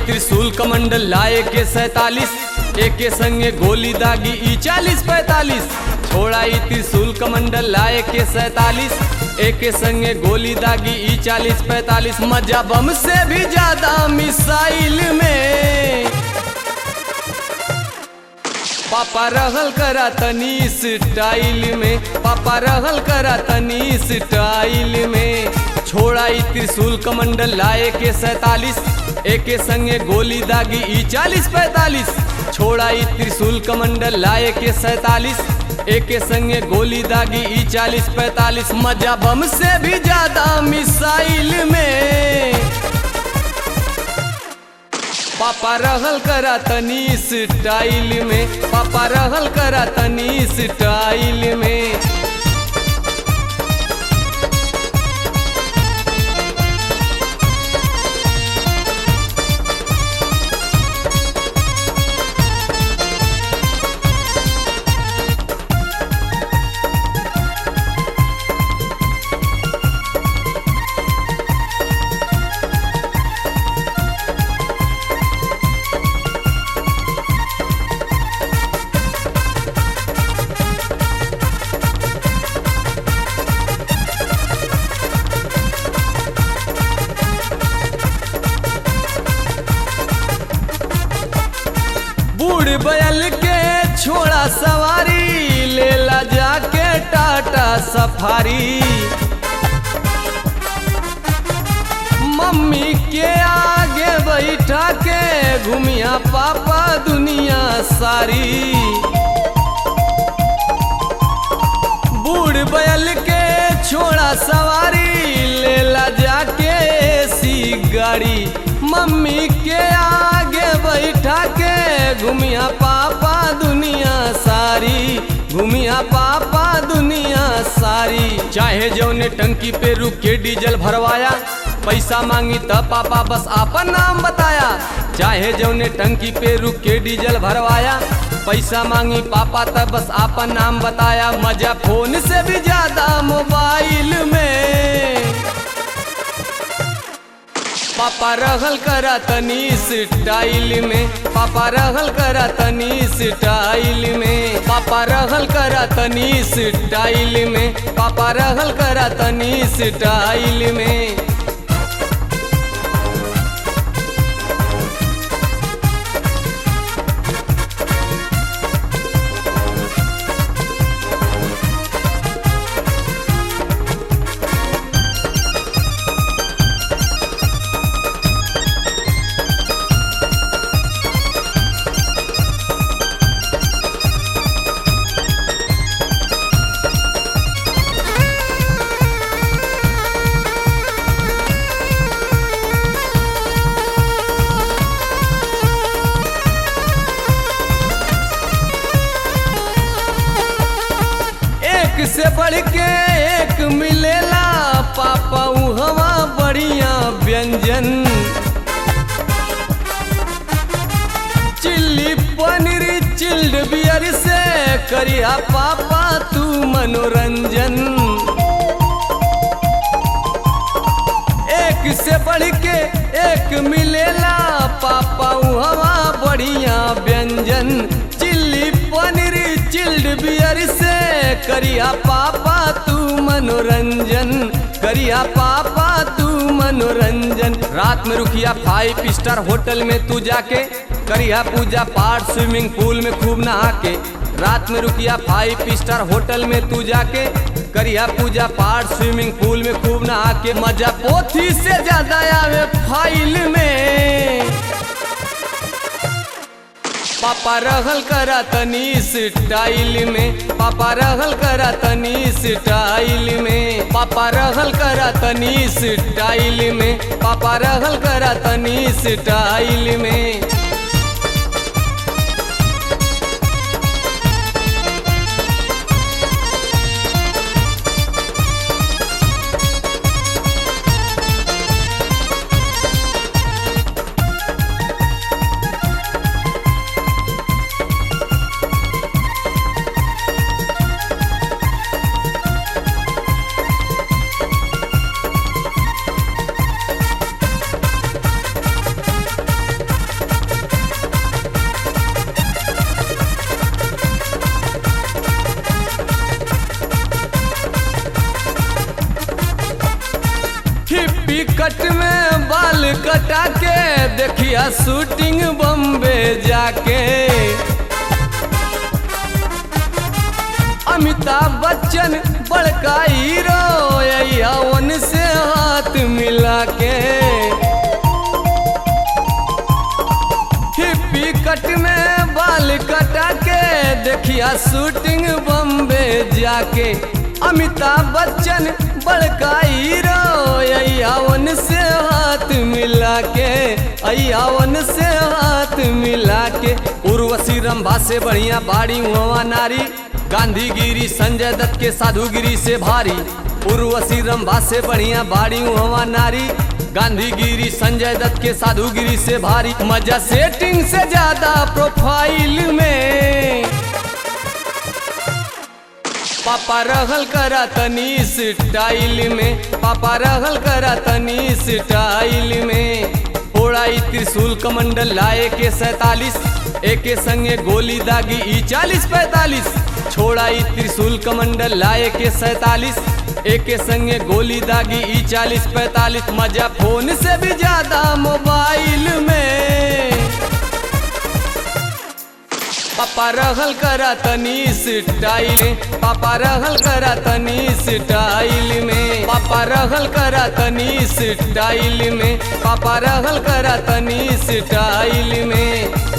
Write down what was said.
त्रिशूल कमंडल लाए के सैतालीस एक के संगे गोली दागी ई चालीस पैतालीस छोड़ाई त्रिशूल कमंडल लाए के सैतालीस एक के संगे गोली दागी ई चालीस पैतालीस मजा बम से भी ज्यादा मिसाइल में पापा रहल करा तनी स्टाइल में पापा रहल करा तनी स्टाइल में छोड़ाई त्रिशूल कमंडल लाए के सैतालीस एक के संगे गोली दागी ई चालीस पैतालीस छोड़ाई त्रिशूल कमंडल लाए के सैतालीस एक के संगे गोली दागी ई चालीस पैतालीस मजा बम से भी ज्यादा मिसाइल में पापा रहल करा तनी स्टाइल में पापा रहल करा तनी स्टाइल में बूढ़ बैल के छोड़ा सवारी लेला जाके टाटा सफारी मम्मी के आगे बैठा के घूमिया पापा दुनिया सारी बूढ़ बैल के छोड़ा सवारी लेला जाके सी गाड़ी मम्मी के आगे बैठा के घूमिया पापा दुनिया सारी घूमिया पापा दुनिया सारी चाहे जौने टंकी पे रुक के डीजल भरवाया पैसा मांगी तब पापा बस आपन नाम बताया चाहे जौने टंकी पे रुक के डीजल भरवाया पैसा मांगी पापा तब बस आपन नाम बताया मजा फोन से भी ज्यादा मोबाइल में पापा रहल करा तनी स्टाइल में पापा रहल करा तनी स्टाइल में पापा रहल करा तनी स्टाइल में पापा रहल करा तनी स्टाइल में एक से बढ़ के एक मिलेला पापा हवा बढ़िया व्यंजन चिल्ली पनीर चिल्ड बियर से करिया पापा तू मनोरंजन एक से बढ़ के एक मिलेला पापा हवा बढ़िया व्यंजन चिल्ली पनीर चिल्ड बियर से करिया पापा तू मनोरंजन करिया पापा तू मनोरंजन रात में रुकिया फाइव स्टार होटल में तू जाके करिया पूजा पाठ स्विमिंग पूल में खूब नहा के रात में रुकिया फाइव स्टार होटल में तू जाके करिया पूजा पाठ स्विमिंग पूल में खूब नहा के मजा पोथी से ज्यादा आवे फाइल में पापा रहल करा तनी स्टाइल में पापा रहल करा तनी स्टाइल में पापा रहल करा तनी स्टाइल में पापा रहल करा तनी स्टाइल में हिप्पी कट में बाल कटा के देखिया शूटिंग बम्बे जाके अमिताभ बच्चन बड़का हीरो यवन से हाथ मिला के हिप्पी कट में बाल कटा के देखिया शूटिंग बम्बे जाके अमिताभ बच्चन बड़का हीरो अयावन से हाथ मिला के अयावन से हाथ मिला के उर्वशी रंभा से बढ़िया बाड़ी हुआ नारी गांधीगिरी संजय दत्त के साधुगिरी से भारी उर्वशी रंभा से बढ़िया बाड़ी हुआ नारी गांधीगिरी संजय दत्त के साधुगिरी से भारी मजा सेटिंग से ज्यादा प्रोफाइल में पापा रहल करा तनी स्टाइल में पापा रहल करा तनी स्टाइल में फोड़ाई त्रिशूल कमंडल लाए के सैतालीस एके संगे गोली दागी ई चालीस पैतालीस छोड़ाई त्रिशूल कमंडल लाए के सैतालीस एके संगे गोली दागी ई चालीस पैतालीस मजा फोन से भी ज्यादा मोबाइल में पापा रहल करा तनी स्टाइल पापा रहल करा तनी स्टाइल में पापा रहल करा तनी स्टाइल में पापा रहल करा तनी स्टाइल में